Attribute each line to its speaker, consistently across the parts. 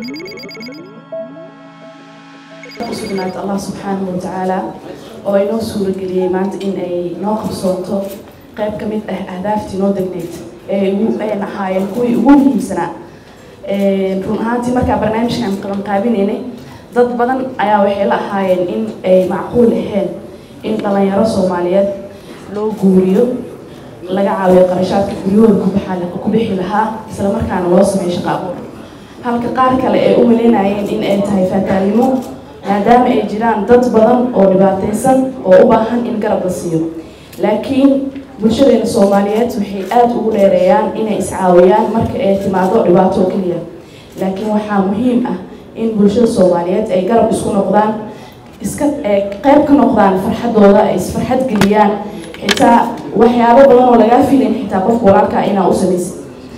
Speaker 1: usugnaata allah subxaanahu watacaala oo inoo suurageliyey maanta in ay noo qabsoonto qayb ka mid ah ahdaaftii noo degneyd ee ugu ayn ahaayeen kuwii ugu muhiimsanaa run ahaantii markaa barnaamijkan qaban qaabinaynay dad badan ayaa waxay la ahaayeen in ay macquul ahayn in dhalinyaro soomaaliyeed loo guuriyo laga caawiyo qarashaadka guryahooda kubaxa ku bixi lahaa isla markaana loo sameeyo shaqo abuur halka qaar kale ay u maleynayeen in ay tahay faataalnimo maadaama ay jiraan dad badan oo dhibaataysan oo u baahan in garab la siiyo laakiin bulshadeena soomaaliyeed waxay aada ugu dheereeyaan inay iscaawiyaan marka ay timaado dhibaato oo keliya laakiin waxaa muhiim ah in bulshada soomaaliyeed ay garab isku noqdaan iska qayb ka noqdaan farxadooda ay isfarxad geliyaan xitaa waxyaabo badan oo lagaa filayn xitaa qofka walaalkaa inaa u samaysid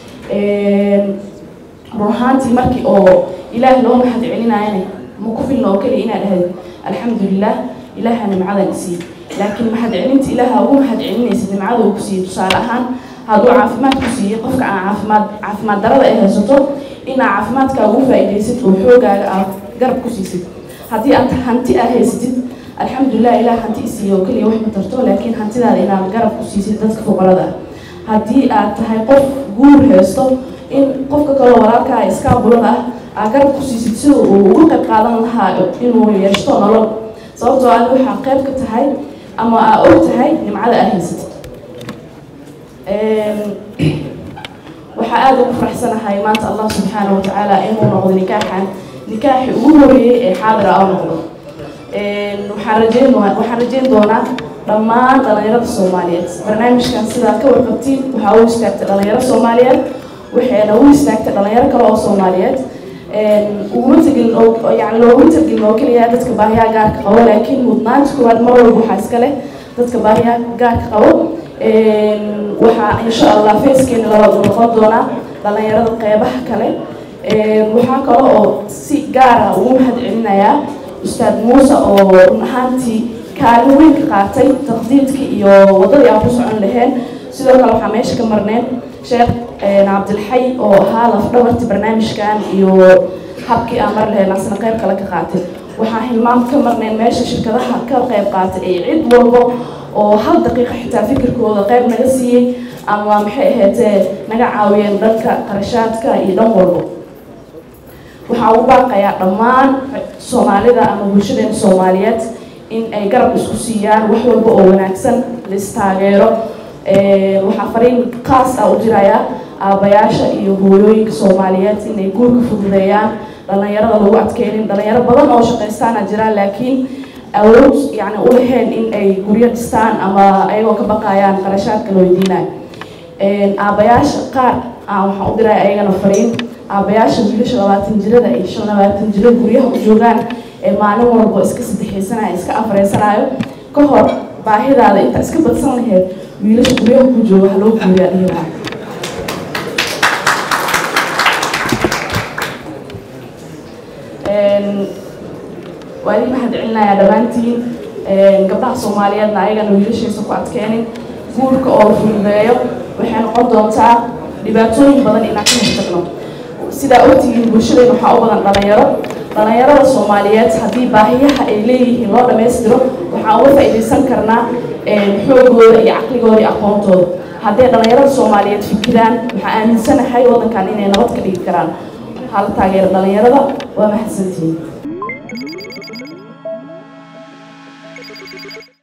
Speaker 1: run ahaantii markii oo ilaah loo mahad celinayana ma ku filna oo keliya inaad dhahdo alxamdulilah ilaaha nimcadan isiiye laakiin mahad celinta ilaaha ugu mahad celinaysid nimcada uu ku siiyey tusaale ahaan hadduu caafimaad ku siiyey qofka aan caafimaad caafimaad darada ay haysato inaa caafimaadkaa ugu faa-idaysid oo xoogaaga aad garab ku siisid haddii aad hanti aad haysatid alxamdulilah ilaah hanti isiiye oo keliya wax ma tarto laakiin hantidaada inaad garab ku siisid dadka fuqarada ah haddii aad tahay qof guur haysto in qofka kaloo walaalkaa iskaabulada ah aad garab ku siisid sida uu uga qayb qaadan lahaa inuu yeeshto nolol sababtoo aad waxaa qayb ka tahay ama aa og tahay nimcada aad haysatid waxaa aada ugu faraxsanahay maanta allah subxaana watacaala inuu noqdo nikaaxan nikaaxi ugu horeeyey ee xaadira oo noqdo waxaan rajeyn waxaan rajeyn doonaa dhammaan dhalinyarada soomaaliyeed barnaamijkan sidaa ka warqabtiin waxaa u istaagtay dhalinyaro soomaaliyeed waxayna u istaagtay dhalinyaro kale oo soomaaliyeed uguma tegin oo yani looguma tegin oo keliya dadka baahiyaha gaarka qabo laakiin mudnaanta koowaad mar walba waxaa iska leh dadka baahiyaha gaarka qabo waxaa insha allah facekeena labaad u noqon doonaa dhalinyarada qeybaha kale waxaa kale oo si gaara ugu mahad celinayaa ustaad muuse oo run ahaantii kaalin weyn ka qaatay taqdiidka iyo waddadii aan ku socon laheen sidoo kale waxaa meesha ka marneen sheekh cabdilxay oo ahaa lafdhabarta barnaamijkan iyo habkii aan mar lahayn asna qayb kale ka qaatay waxaa hilmaam ka marneen meesha shirkadaha ka qayb qaatay ee cid walbo oo hal daqiiqa xitaa fikirkooda qayb naga siiyey ama maxay ahaydee naga caawiyeen dhanka qarashaadka iyo dhan walbo waxaa ugu baaqayaa dhammaan soomaalida ama bulshadeena soomaaliyeed in ay garab isku siiyaan wax walba oo wanaagsan laistaageero waxaa fariin khaas ah u jiraya aabayaasha iyo hooyooyinka soomaaliyeed inay guurka fududeeyaan dhalinyarada lagu adkeynin dhalinyaro badan oo shaqaystaana jiraan laakiin awood yani u lahayn in ay guryo dhistaan ama ayagoo ka baqayaan qarashaadka la weydiinayo aabayaasha qaar waxaan u diraya ayagana fariin aabayaasha wiilasha labaatan jirada iyo shan labaatan jirada guryaha u joogaan ee maalin walba iska saddexaysanayo iska afreysanayo ka hor baahidaada intaa iska badsan laheyd wiilasha guryaha ku jooga wax loo guuriyaa dhihi lahaa waa idin mahad celinayaa dhammaantiin gabdhaha soomaaliyeedna ayagana wiilashaysa ku adkeenin guurka oo la fududeeyo waxay noqon doontaa dhibaatooyin badan inaan ka hortagno sidaa ogtihiin bulshadeena waxaa u badan dhalinyaro dhalinyarada soomaaliyeed haddii baahiyaha ay leeyihiin loo dhammaystiro waxaan uga faa-iidaysan karnaa xoogooda iyo caqligooda iyo aqoontooda hadday dhalinyarada soomaaliyeed fikiraan waxaa aaminsanahay waddankan inay nabad ka dhigi karaan hala taageera dhalinyarada waa mahadsantihiin